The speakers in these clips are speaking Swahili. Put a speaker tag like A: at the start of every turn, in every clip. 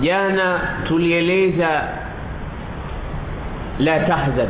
A: jana tulieleza la tahzan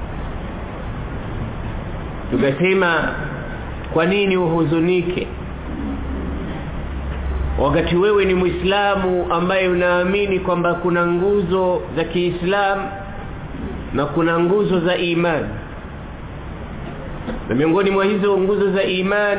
A: tukasema kwa nini uhuzunike wakati wewe ni Muislamu ambaye unaamini kwamba kuna nguzo za Kiislamu na kuna nguzo za imani na miongoni mwa hizo nguzo za imani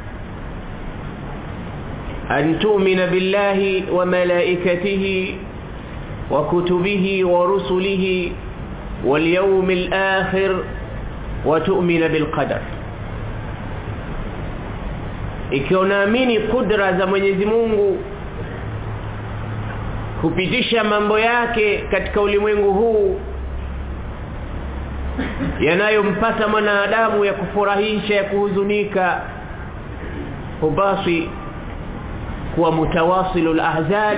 A: an tu'mina billahi wa malaikatihi wa kutubihi wa rusulihi wal yawmil akhir wa tu'mina bil qadar ikiwa unaamini kudra za Mwenyezi Mungu kupitisha mambo yake katika ulimwengu huu yanayompata mwanadamu ya kufurahisha ya kuhuzunika upasi kuwa mutawasilul ahzan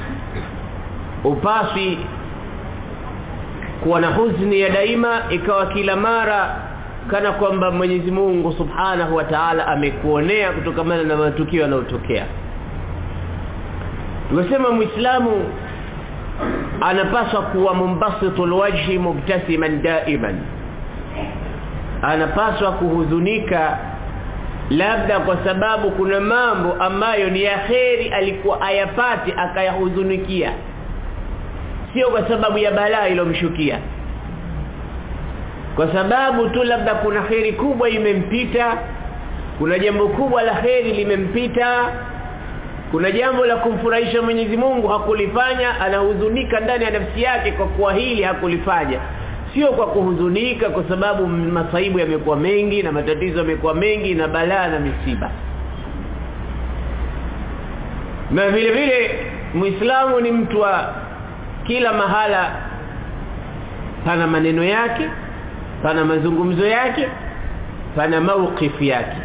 A: upasi kuwa na huzuni ya daima ikawa kila mara kana kwamba Mwenyezi Mungu Subhanahu wa Ta'ala amekuonea kutokana na matukio yanayotokea Tunasema Muislamu anapaswa kuwa mumbasitul wajhi mubtasiman daiman anapaswa kuhuzunika labda kwa sababu kuna mambo ambayo ni ya kheri alikuwa ayapati akayahuzunikia sio kwa sababu ya balaa ilomshukia kwa sababu tu labda kuna kheri kubwa imempita kuna jambo kubwa la kheri limempita kuna jambo la kumfurahisha Mwenyezi Mungu hakulifanya anahuzunika ndani ya nafsi yake kwa kuwa hili hakulifanya sio kwa kuhuzunika kwa sababu masaibu yamekuwa mengi na matatizo yamekuwa mengi na balaa na misiba na vile vile Muislamu ni mtu wa kila mahala pana maneno yake pana mazungumzo yake pana maukifu yake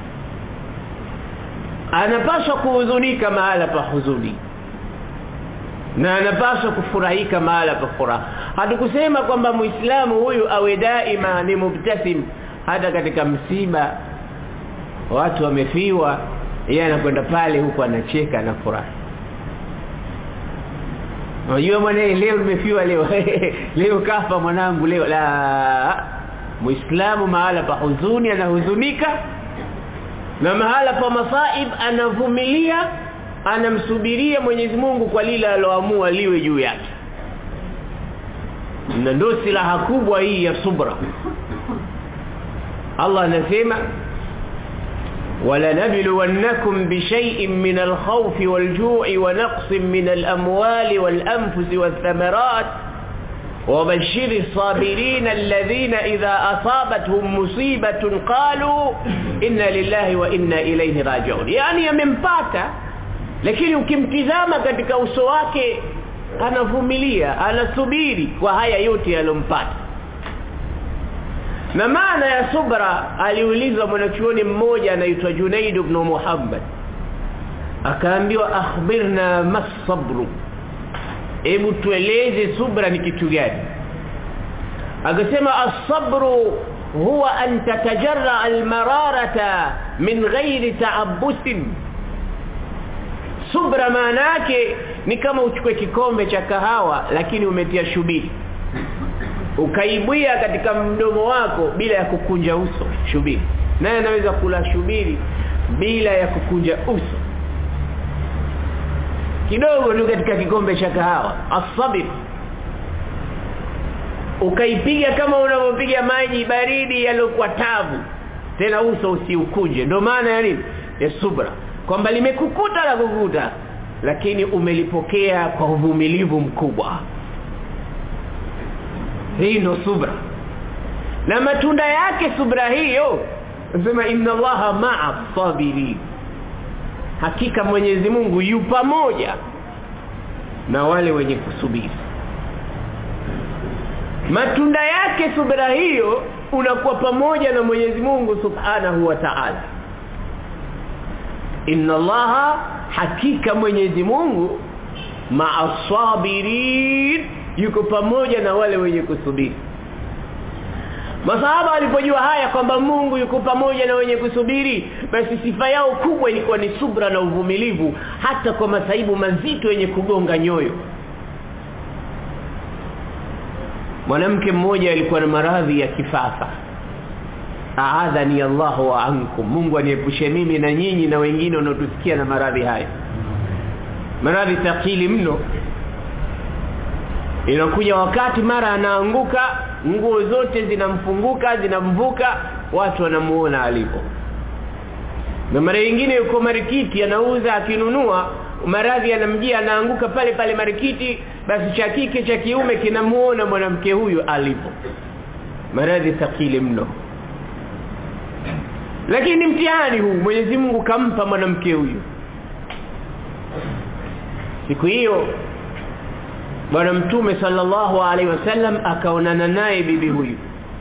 A: anapaswa kuhuzunika mahala pa huzuni na anapaswa kufurahika mahala pa furaha hatukusema kwamba muislamu huyu awe daima ni mubtasim hata katika msiba watu wamefiwa yeye anakwenda pale huku anacheka na furaha Unajua mwanae leo nimefiwa leo leo kafa mwanangu leo la Muislamu mahala pa huzuni anahuzunika na mahala pa masaib anavumilia anamsubiria Mwenyezi Mungu kwa lile aloamua liwe juu yake na ndio silaha kubwa hii ya subra Allah anasema ولنبلونكم بشيء من الخوف والجوع ونقص من الأموال والأنفس والثمرات وبشر الصابرين الذين إذا أصابتهم مصيبة قالوا إنا لله وإنا إليه راجعون يعني يمempata lakini ukimtizama katika uso wake anavumilia anasubiri kwa haya yote yalompata na maana ya subra aliulizwa mwanachuoni mmoja anaitwa Junaid ibn Muhammad akaambiwa akhbirna masabru hebu tueleze subra ni kitu gani akasema as-sabru huwa an tatajarra al-mararata min ghairi ta'abbusin subra maana yake ni kama uchukue kikombe cha kahawa lakini umetia shubiri ukaibwia katika mdomo wako bila ya kukunja uso shubiri naye anaweza kula shubiri bila ya kukunja uso kidogo tu katika kikombe cha kahawa asabir ukaipiga kama unavyopiga maji baridi yaliyokuwa tabu tena uso usiukunje ndio maana ya nini ya subra kwamba limekukuta la kukuta lakini umelipokea kwa uvumilivu mkubwa hii ndo subra na matunda yake subra hiyo nasema inna allaha ma'a sabirin hakika Mwenyezi Mungu yu pamoja na wale wenye kusubiri matunda yake subra hiyo unakuwa pamoja na Mwenyezi Mungu Subhanahu wa Ta'ala inna allaha hakika Mwenyezi Mungu ma'asabirin yuko pamoja na wale wenye kusubiri Masahaba walipojua haya kwamba Mungu yuko pamoja na wenye kusubiri basi sifa yao kubwa ilikuwa ni subra na uvumilivu hata kwa masaibu mazito yenye kugonga nyoyo mwanamke mmoja alikuwa na maradhi ya kifafa aadhani Allahu wa ankum Mungu aniepushe mimi na nyinyi na wengine wanaotusikia na maradhi haya maradhi thakili mno inakuja wakati mara anaanguka nguo zote zinamfunguka zinamvuka watu wanamuona alipo na mara nyingine yuko marikiti anauza akinunua maradhi yanamjia anaanguka pale pale marikiti basi cha kike cha kiume kinamuona mwanamke huyu alipo maradhi thakili mno lakini mtihani huu Mwenyezi Mungu kampa mwanamke huyu siku hiyo bwana mtume sallallahu alaihi wasallam akaonana naye bibi huyu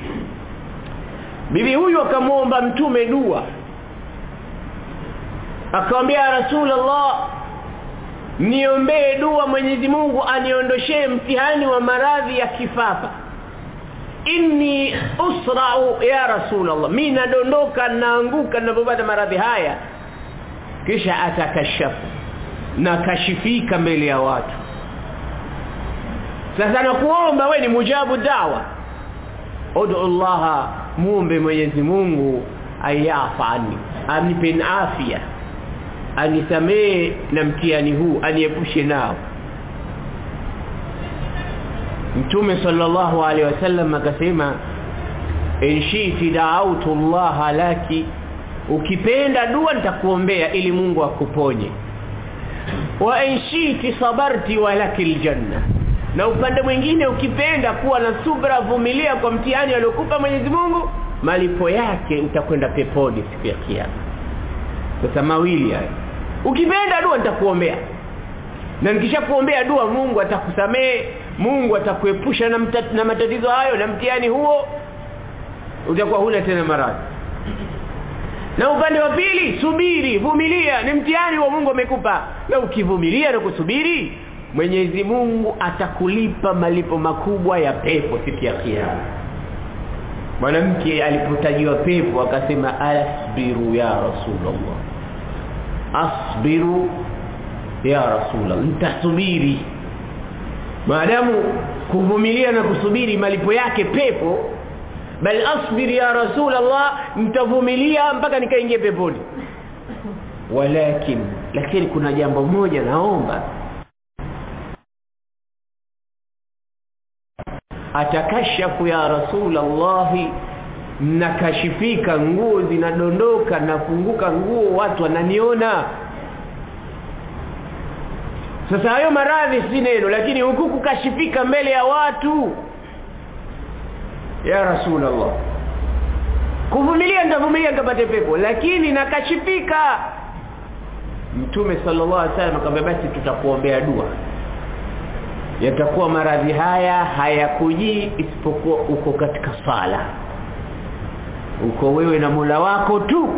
A: bibi huyu akamwomba mtume dua akamwambia rasulullah niombee dua Mwenyezi Mungu aniondoshee mtihani wa maradhi ya kifafa inni usra'u ya rasulullah mimi nadondoka naanguka ninapopata maradhi haya kisha atakashafu na kashifika mbele ya watu sasa nakuomba we ni mujabu dawa ud'u Allah muombe Mwenyezi Mungu ayafani anipe afya anisamee na mtihani huu aniepushe nao Mtume sallallahu alaihi wasallam akasema in shiti da'awtu Allah laki ukipenda dua nitakuombea ili Mungu akuponye wa in shiti sabarti walakil janna na upande mwingine ukipenda kuwa na subra vumilia kwa mtihani aliokupa Mwenyezi Mungu malipo yake utakwenda peponi siku ya kiyama sasa mawili haya ukipenda dua nitakuombea na nikishakuombea dua Mungu atakusamee Mungu atakuepusha na, na matatizo hayo na mtihani huo utakuwa huna tena maradhi na upande wa pili subiri vumilia ni mtihani wa Mungu amekupa na ukivumilia na kusubiri Mwenyezi Mungu atakulipa malipo makubwa ya pepo siku ya kiyama mwanamke alipotajiwa pepo akasema asbiru ya rasulullah asbiru ya rasulullah nitasubiri maadamu kuvumilia na kusubiri malipo yake pepo bal asbir ya rasulullah nitavumilia mpaka nikaingie peponi walakin lakini kuna jambo moja naomba atakashafu ya rasulullah nakashifika nguo zinadondoka nafunguka nguo watu wananiona sasa hayo maradhi si neno lakini huku kukashifika mbele ya watu ya rasulullah kuvumilia nitavumilia nikapate pepo lakini nakashifika mtume sallallahu alaihi wasallam akamwambia basi tutakuombea dua yatakuwa maradhi haya hayakujii isipokuwa uko katika sala uko wewe na Mola wako tu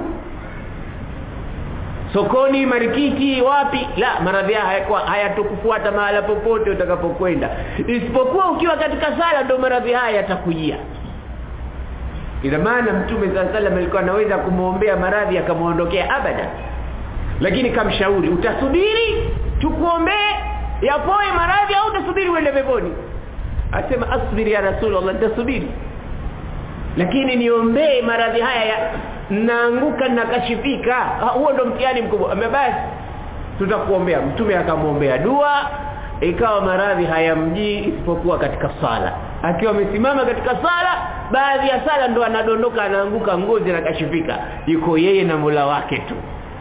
A: sokoni marikiti wapi la maradhi haya hayatokufuata mahala popote utakapokwenda isipokuwa ukiwa katika sala ndio maradhi haya yatakujia ina maana mtume sallallahu alaihi alikuwa anaweza kumuombea maradhi akamuondokea abada lakini kamshauri utasubiri tukuombee yapoe maradhi au utasubiri uende peponi asema asbiri ya rasulullah nitasubiri lakini niombee maradhi haya ya naanguka nakashifika huo ndo mtihani mkubwa basi tutakuombea mtume akamwombea dua ikawa maradhi hayamjii isipokuwa katika sala akiwa amesimama katika sala baadhi ya sala ndo anadondoka anaanguka ngozi na kashifika yuko yeye na Mola wake tu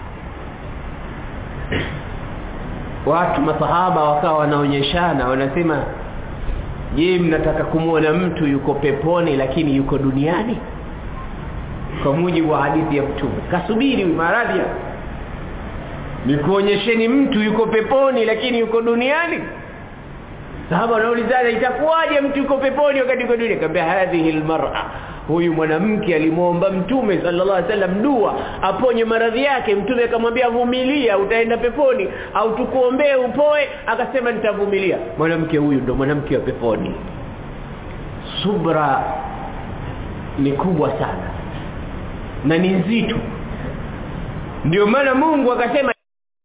A: watu masahaba wakawa wanaonyeshana wanasema je mnataka kumwona mtu yuko peponi lakini yuko duniani kwa mujibu wa hadithi ya mtume kasubiri maradhi nikuonyesheni mtu yuko peponi lakini yuko duniani sahaba wanaulizana itakuwaje mtu yuko peponi wakati yuko duniani akamwambia hadhihi almar'a huyu mwanamke alimuomba mtume sallallahu alaihi wasallam dua aponye maradhi yake mtume akamwambia vumilia utaenda peponi au tukuombee upoe akasema nitavumilia mwanamke huyu ndo mwanamke wa peponi subra ni kubwa sana na ni nzito ndio maana Mungu akasema